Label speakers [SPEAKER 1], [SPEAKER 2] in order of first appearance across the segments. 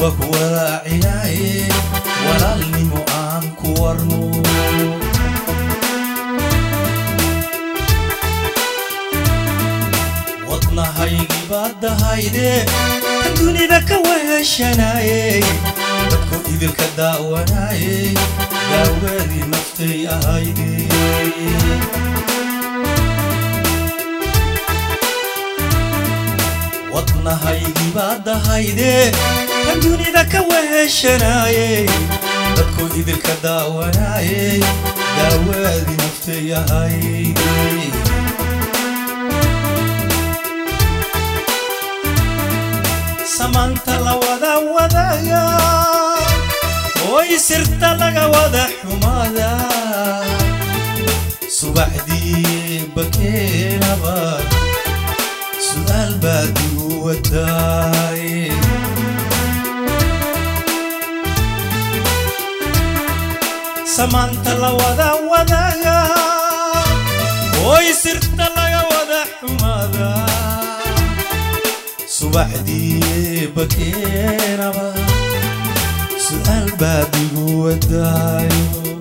[SPEAKER 1] waa ku walaacinaaye walaalnimo aan ku warno wadnahaygii baad dahayde kan dunida ka weheshanaayey dadku idilka daawanaayey daawadii naftay ahayde wadnahaygii baad dahayde kan dunida ka weheshanaayey dadku idilka daawanaayey daawadii naftay ahayde samaanta la wada wadaaga oy sirta laga wada xumaada subaxdii bakeenaba su'aal baad igu wadaay samaanta la wada wadaaga oy sirta laga wada xumaada subaxdii bakeenaba su'aal baad igu wadaayo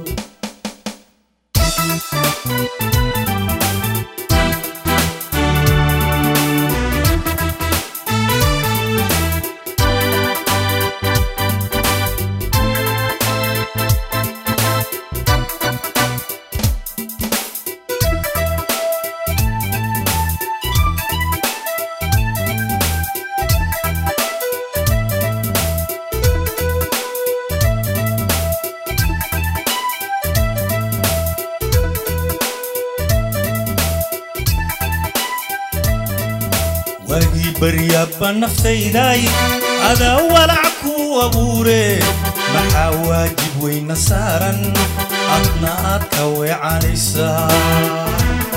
[SPEAKER 1] waagii baryaabba naftayday adaa walac ku abuure maxaa waajib weyna saaran adna aad ka weecanaysaa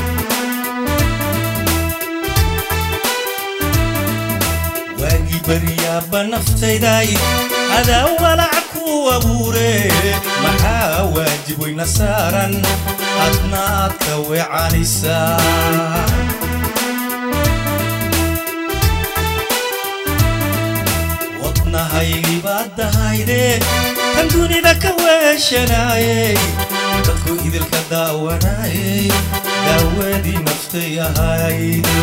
[SPEAKER 1] waagii baryaabba naftayday adaa walac ku abuure maxaa waajib weyna saaran adna aad ka weecanaysaa wadnahaygii baad dahayde kan dunida ka weeshanaayey dadku idilka daawanaayey daawadii naftay ahayde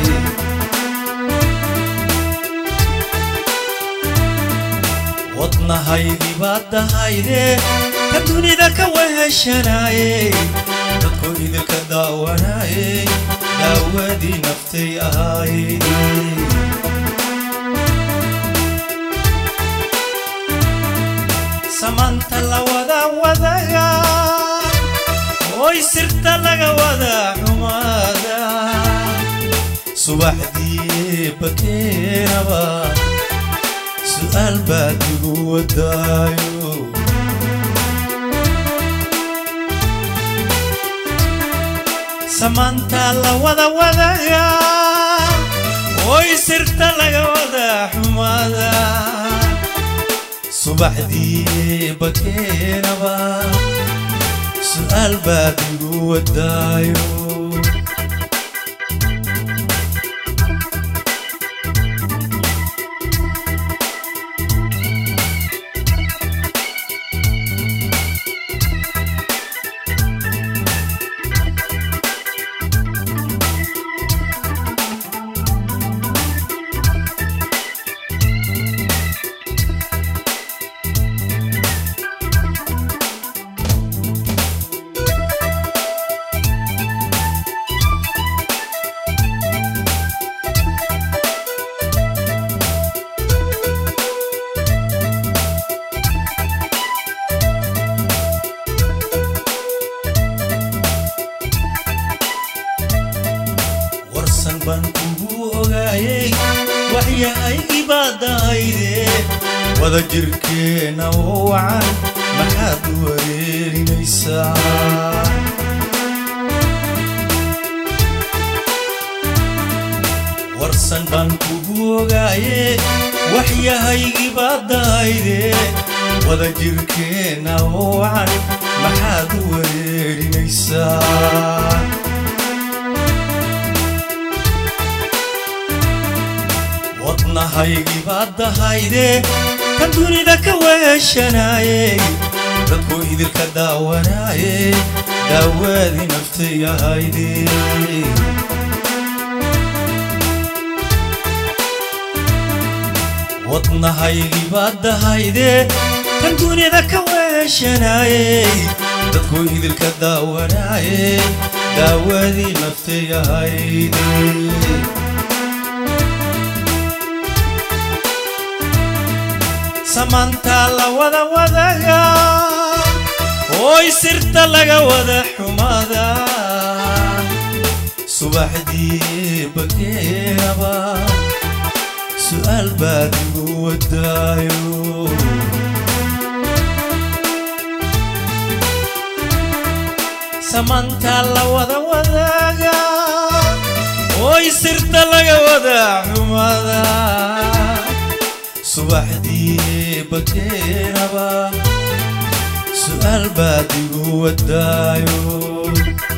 [SPEAKER 1] wadnahaygii baad dahayde kan dunida ka weeshanaayey dadku idilka daawanaayey daawadii naftay ahayde samaanta la wada wadaga oy sirta laga wada xumaada subaxdii bakeenaba su'aal baad igu wadaayo samaanta la wada wadaga oy sirta laga wada xumaada subaxdii bakeenaba su'aal baad igu wadaayo warsan baan kugu ogaayey waxyahaygii baad dahayde wada jirkeenna oo wacan maxaad u wareerinaysaa warsan baan kugu ogaaye waxyahaygii baad dahayde wada jirkeenna oo wacan maxaad u wareerinaysaa wadnahaygii baad dahayde kan dunida ka weeshanaayey dadku idilka daawanaayey daawaadii naftayahayde wadnahaygii baad dahayde kan dunida ka weeshanaayey dadku idilka daawanaayey daawadii naftayahayde samaantaa la wada wadaga ooy sirta laga wada xumada subaxdii bakeaba su'aal baad igu wadaayo samaantaa la wada wadaga ooy sirta laga wada xumada subaxdii bakeenaba su'aal baad igu wadaayo